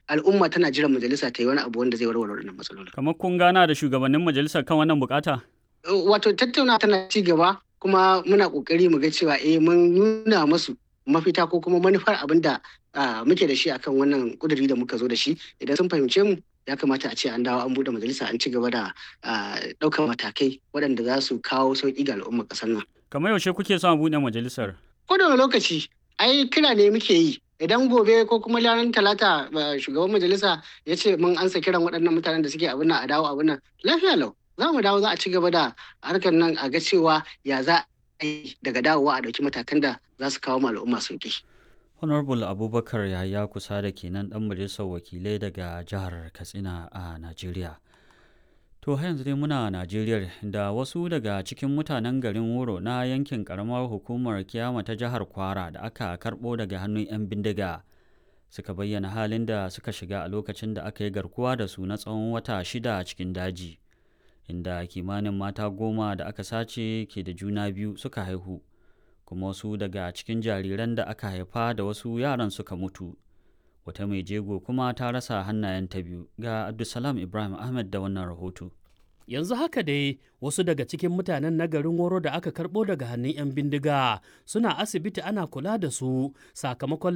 al'umma tana jiran majalisa ta yi wani abu wanda zai warware wannan matsalolin. Kamar kun gana da shugabannin majalisar kan wannan bukata? Wato tattauna tana ci gaba kuma muna kokari mu ga cewa eh mun nuna musu mafita ko kuma manufar abin da muke da shi akan wannan kuduri da muka zo da shi idan sun fahimce mu ya kamata a ce an dawo an bude majalisa an ci gaba da ɗaukar matakai waɗanda za su kawo sauƙi ga al'ummar ƙasar nan. Kamar yaushe kuke son buɗe majalisar? Ko da lokaci ai kira ne muke yi idan gobe ko kuma ranar talata shugaban majalisa ya ce mun ansa kiran waɗannan mutanen da suke abin nan a dawo abin nan lafiya lau za mu dawo za a ci gaba da harkar nan a ga cewa ya za a yi daga dawowa a ɗauki matakan da za su kawo al'umma sauƙi. honorable abubakar yahaya kusa da kenan ɗan majalisar wakilai daga jihar katsina a najeriya to har yanzu dai muna najeriya da wasu daga cikin mutanen garin wuro na yankin karamar hukumar kiyama ta jihar kwara da aka karɓo daga hannun 'yan bindiga suka bayyana halin da suka shiga a lokacin da aka yi garkuwa da su na tsawon wata shida cikin daji inda kimanin mata goma da aka sace ke da juna biyu suka haihu kuma wasu daga cikin jariran da aka haifa da wasu yaran suka mutu wata mai jego kuma ta rasa hannayenta biyu ga abdulsalam ibrahim ahmed da wannan rahoto yanzu haka dai wasu daga cikin mutanen na garin woro da aka karbo daga hannun 'yan bindiga suna asibiti ana kula da su sakamakon